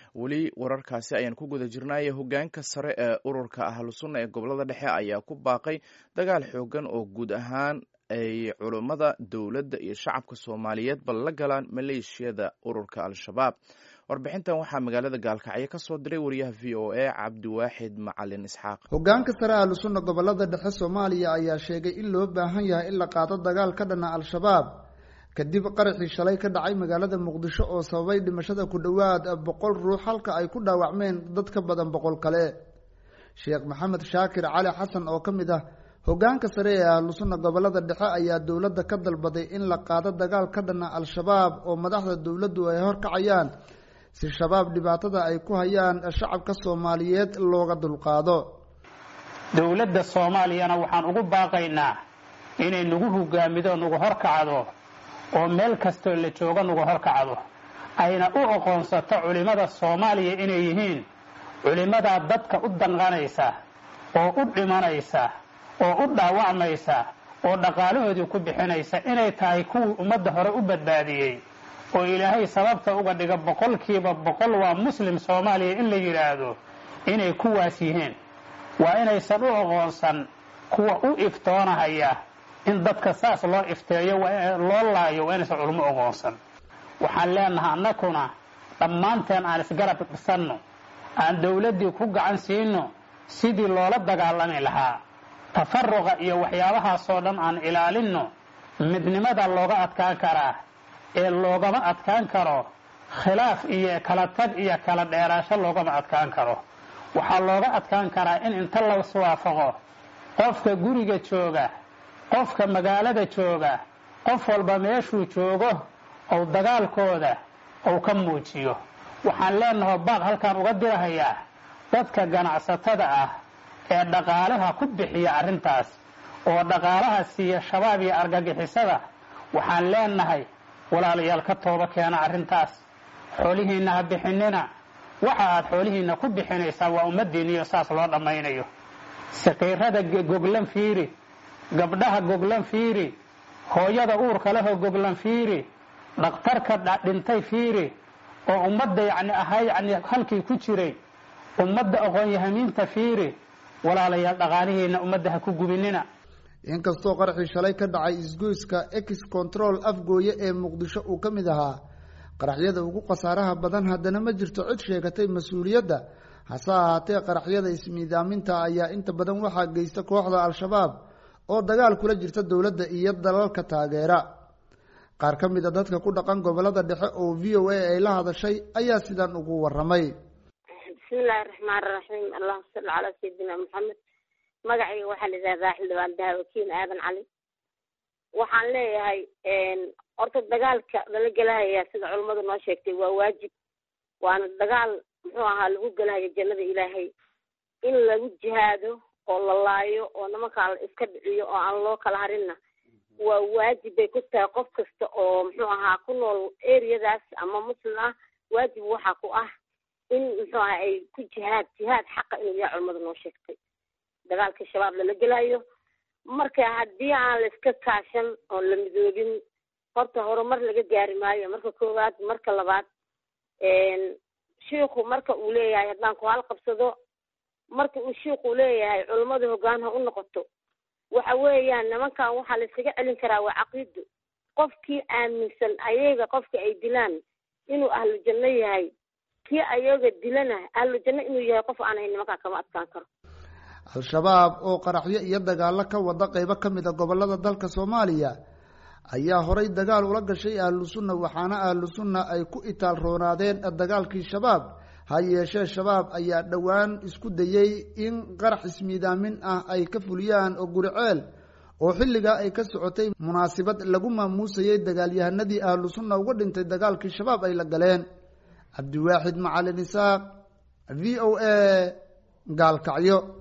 weli wararkaasi ayaan ku guda jirnay hogaanka sare ee ururka ahlusunna ee gobolada dhexe ayaa ku baaqay dagaal xoogan oo guud ahaan ay culummada dowladda iyo shacabka soomaaliyeed bal la galaan maleeshiyada ururka al-shabaab warbixintan waxaa magaalada gaalkacyo ka soo diray wariyaha v o a cabdiwaaxid macalin isxaaq hogaanka sare ahlusunna gobolada dhexe soomaaliya ayaa sheegay in loo baahan yahay in la qaado dagaal ka dhana al-shabaab kadib qaraxii shalay ka dhacay magaalada muqdisho oo sababay dhimashada ku dhowaad boqol ruux halka ay ku dhaawacmeen dad ka badan boqol kale sheekh maxamed shaakir cali xasan oo ka mid ah hogaanka sare ee ahlusunna gobolada dhexe ayaa dowladda ka dalbaday in la qaado dagaal ka dhana al-shabaab oo madaxda dowladdu ay horkacayaan si shabaab dhibaatada ay ku hayaan shacabka soomaaliyeed looga dulqaado dowladda soomaaliyana waxaan ugu baaqaynaa inay nagu hogaamido nagu horkacdo oo meel kastoo la joogo nagu horkacdo ayna u aqoonsato culimmada soomaaliya inay yihiin culimmadaa dadka u danqanaysa oo u dhimanaysa oo u dhaawacmaysa oo dhaqaalahoodii ku bixinaysa inay tahay kuwii ummadda hore u badbaadiyey oo ilaahay sababta uga dhiga boqolkiiba boqol waa muslim soomaaliya in la yidhaahdo inay kuwaas yihiin waa inaysan u aqoonsan kuwa u iftoonahaya in dadka saas loo ifteeyo loo laayo waa inaysan culmo aqoonsan waxaan leenahay annakuna dhammaanteen aan isgarab dhisanno aan dowladdii ku gacan siino sidii loola dagaalami lahaa tafaruqa iyo waxyaabahaasoo dhan aan ilaalinno midnimada looga adkaan karaa ee loogama adkaan karo khilaaf iyo kala tag iyo kala dheeraasho loogama adkaan karo waxaa looga adkaan karaa in inta laiswaafaqo qofka guriga jooga qofka magaalada jooga qof walba meeshuu joogo ou dagaalkooda ou ka muujiyo waxaan leenaho baaq halkaan uga dirahayaa dadka ganacsatada ah ee dhaqaalaha ku bixiya arrintaas oo dhaqaalaha siiya shabaab iyo argagixisada waxaan leenahay walaalayaal ka tooba keena arrintaas xoolihiinna ha bixinina waxa aad xoolihiinna ku bixinaysaan waa ummaddiinniyo saas loo dhammaynayo saqiirada goglan fiiri gabdhaha goglan fiiri hooyada uurka lehoo goglan fiiri dhakhtarka dhintay fiiri oo ummadda yacni ahaa yacni halkii ku jiray ummadda aqoon-yahamiinta fiiri walaalayaal dhaqaalihiinna ummadda ha ku gubinina inkastoo qaraxii shalay ka dhacay isgoyska ex control afgooye ee muqdisho uu ka mid ahaa qaraxyada ugu khasaaraha badan haddana ma jirto cid sheegatay mas-uuliyadda hase ahaatee qaraxyada ismiidaaminta ayaa inta badan waxaa geysta kooxda al-shabaab oo dagaal kula jirta dowladda iyo dalalka taageera qaar ka mid a dadka ku dhaqan gobolada dhexe oo v o a ay la hadashay ayaa sidan ugu waramay bismillahi raxmaan raxiim allahuma salli calaa sayidina maxamed magacayga waxaa la yidhahdaa xildhibaan dahawakiin aadan cali waxaan leeyahay horta dagaalka lala gelahaya sida culummadu noo sheegtay waa waajib waana dagaal muxuu ahaa lagu gelahayo jannada ilaahay in lagu jihaado oo la laayo oo nimankaa la iska dhiciyo oo aan loo kala harinna waa waajib bay ku tahay qof kasta oo muxuu ahaa ku nool areadaas ama muslim ah waajib waxaa ku ah in muxuu aha ay ku jihaad jihaad xaqa inuu yahay culummadu noo sheegtay dagaalka shabaab lala gelayo marka haddii aan la iska kaashan oon la midoobin horta horumar laga gaari maayo marka koowaad marka labaad shiiku marka uu leeyahay haddaan ku halqabsado marka uu shiiku leeyahay culummada hoggaan ha u noqoto waxa weeyaan nimankan waxaa la iskaga celin karaa waa caqiido qofkii aaminsan ayaga qofka ay dilaan inuu ahlu janno yahay kii ayaga dilana ahlu janno inuu yahay qof aanay nimankaa kama adkaan karo al-shabaab oo qaraxyo iyo dagaallo ka wada qeybo ka mid a gobolada dalka soomaaliya ayaa horay dagaal ula gashay ahlu sunna waxaana ahlu sunna ay ku itaal roonaadeen dagaalkii shabaab ha yeeshee shabaab ayaa dhowaan isku dayey in qarax ismiidaamin ah ay ka fuliyaan oo guriceel oo xilligaa ay ka socotay munaasibad lagu maamuusayay dagaalyahanadii ahlu sunna uga dhintay dagaalkii shabaab ay la galeen cabdiwaaxid macalin isaaq v o a gaalkacyo